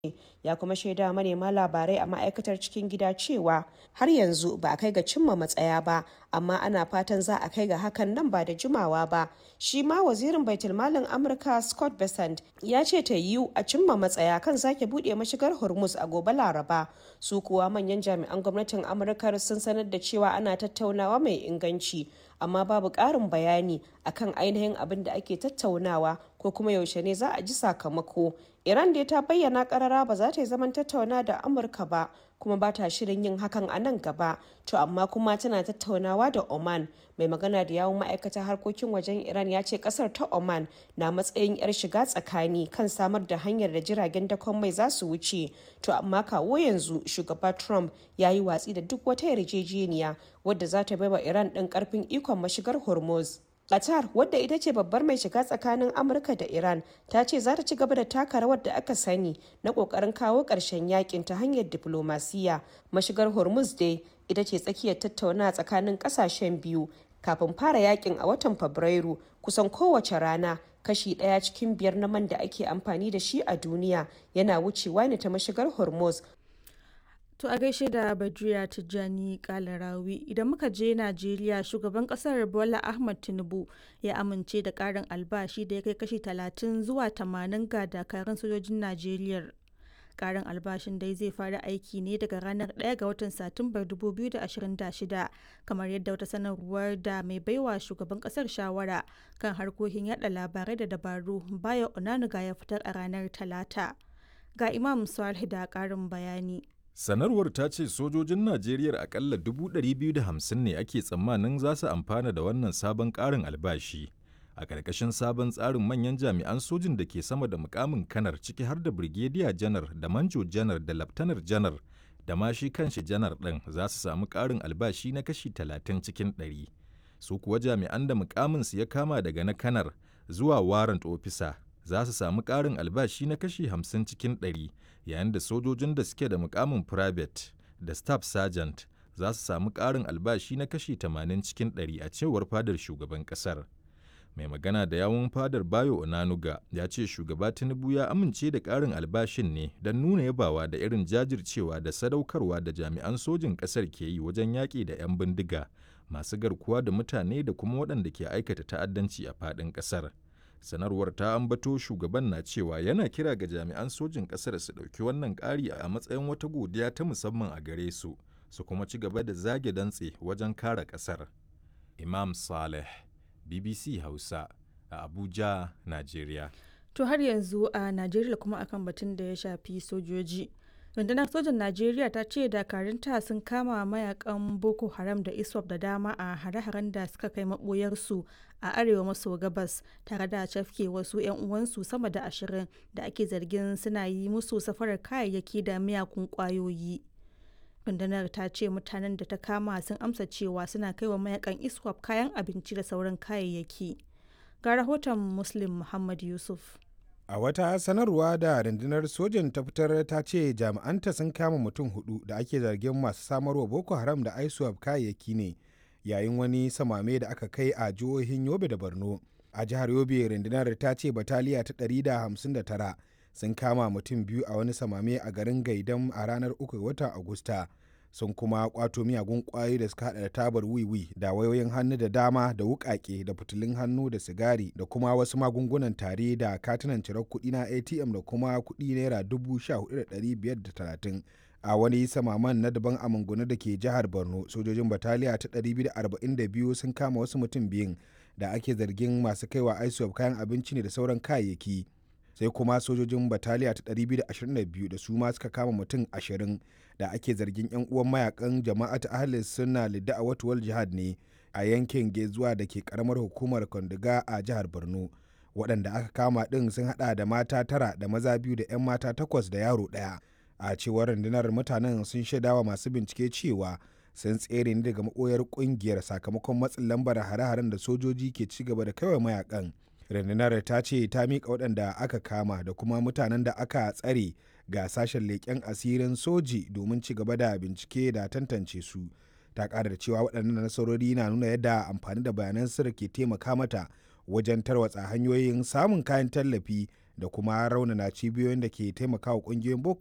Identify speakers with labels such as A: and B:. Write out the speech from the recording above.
A: ya kuma shaida manema labarai a ma'aikatar cikin gida cewa har yanzu ba a kai ga cimma matsaya ba amma ana fatan za a kai ga hakan nan ba da jimawa ba shi ma wazirin baitulmalin amurka scott bessent ya ce ta yiwu a cimma matsaya kan sake buɗe mashigar hormuz a gobe laraba su kuwa manyan jami'an gwamnatin amurka sun sanar da cewa ana tattaunawa mai inganci amma babu ƙarin bayani akan ainihin abin da ake tattaunawa ko kuma yaushe ne za a ji sakamako iran dai ta bayyana karara ba za ta yi zaman tattauna da amurka ba kuma ba ta shirin yin hakan a nan gaba to amma kuma tana tattaunawa da oman mai magana da yawun ma'aikatar harkokin wajen iran ya ce kasar ta oman na matsayin yar shiga tsakani kan samar da hanyar da jiragen dakon mai za su wuce to amma kawo yanzu shugaba trump ya yi watsi da duk wata yarjejeniya wadda za ta baiwa iran ɗin karfin ikon mashigar hormuz Qatar wadda ita ce babbar mai shiga tsakanin Amurka da Iran ta ce za ta ci gaba da taka rawar da aka sani na kokarin kawo ƙarshen yakin ta hanyar diplomasiya. Mashigar Hormuz dai ita ce tsakiyar tattauna tsakanin ƙasashen biyu kafin fara yakin a watan Fabrairu kusan kowace rana kashi ɗaya cikin biyar na man da ake amfani da shi a duniya yana wucewa ne ta mashigar Hormuz
B: To a gaishe da Badriya Tijjani Kalarawi idan muka je Najeriya shugaban kasar Bola Ahmad Tinubu ya amince da karin albashi da ya kai kashi 30 zuwa 80 ga dakarun sojojin Najeriya. Karin albashin dai zai fara aiki ne daga ranar 1 ga watan Satumbar 2026 kamar yadda wata sanarwar da mai baiwa shugaban kasar shawara kan harkokin yada labarai da dabaru Bayo Onanuga ya fitar a ranar Talata. Ga Imam Salih da karin bayani.
C: Sanarwar ta ce sojojin Najeriya akalla 250 ne ake tsammanin za su amfana da wannan sabon ƙarin albashi. A ƙarƙashin sabon tsarin manyan jami'an sojin da ke sama da mukamin kanar ciki har da Brigadier janar da Manjo janar da Laftanar janar da ma shi kanshi janar ɗin za su samu ƙarin albashi na kashi 30 cikin 100. Su kuwa jami'an da mukaminsu ya kama daga na kanar zuwa warrant officer za su samu ƙarin albashi na kashi 50 cikin 100 yayin da sojojin da suke da mukamin private da staff sergeant za su samu ƙarin albashi na kashi 80 cikin 100 a cewar fadar shugaban ƙasar. Mai magana da yawun fadar Bayo Onanuga ya ce shugaba Tinubu ya amince da ƙarin albashin ne don nuna yabawa da irin jajircewa da sadaukarwa da jami'an sojin ƙasar ke yi wajen yaƙi da 'yan bindiga masu garkuwa da mutane da kuma waɗanda ke aikata ta'addanci a faɗin ƙasar. sanarwar ta ambato shugaban na cewa yana kira ga jami'an sojin ƙasar su ɗauki wannan ƙari a matsayin wata godiya ta musamman a gare su su kuma ci gaba da zage dantse wajen kare ƙasar imam saleh bbc hausa a abuja nigeria
B: To har yanzu a Najeriya kuma akan batun da ya shafi sojoji. rundunar sojan najeriya ta ce dakarunta sun kama mayakan boko haram da iswap da dama a hare-haren da suka kai maboyarsu a arewa maso gabas tare da cafke wasu 'yan uwansu sama da ashirin da ake zargin suna yi musu safarar kayayyaki da miyakun kwayoyi rundunar ta ce mutanen da ta kama sun amsa cewa suna kai wa mayakan iswap kayan abinci da sauran kayayyaki ga rahoton muslim muhammad yusuf
D: A wata sanarwa da rundunar sojan ta fitar ta ce jami'anta sun kama mutum hudu da ake zargin masu samarwa Boko Haram da ISWAP kayayyaki ne yayin wani samame da aka kai a jihohin Yobe da Borno. A jihar Yobe rundunar ta ce bataliya ta 159 sun kama mutum biyu a wani samame a garin Gaidam a ranar 3 watan Agusta. sun kuma kwato miyagun kwayoyi da suka hada da tabar wiwi da wayoyin hannu da dama da wukake da fitilun hannu da sigari da kuma wasu magungunan tare da katunan cirar kuɗi na atm da kuma kuɗi naira dubu sha hudu da ɗari biyar da talatin a wani samaman na daban a mangunu da ke jihar borno sojojin bataliya ta 242 sun kama wasu mutum biyun da ake zargin masu kaiwa isop kayan abinci ne da sauran kayayyaki sai kuma sojojin bataliya ta 222 da su ma suka kama mutum 20 da ake zargin 'yan uwan mayakan jama'at ahlis suna lidda a watuwal jihad ne a yankin gezuwa da ke karamar hukumar kondiga a jihar borno waɗanda aka kama ɗin sun haɗa da mata tara da maza biyu da 'yan mata takwas da yaro ɗaya a cewar rundunar mutanen sun shaidawa masu bincike cewa sun tsere ne daga maɓoyar ƙungiyar sakamakon matsin lambar hare-haren da sojoji ke ci gaba da kaiwa mayakan rundunar ta ce ta miƙa waɗanda aka kama da kuma mutanen da aka tsare ga sashen leƙen asirin soji domin ci gaba da bincike da tantance su ta ƙara da cewa waɗannan nasarori na nuna yadda amfani da bayanan sirri ke taimaka mata wajen tarwatsa hanyoyin samun kayan tallafi da kuma raunana cibiyoyin da ke taimakawa ƙungiyoyin boko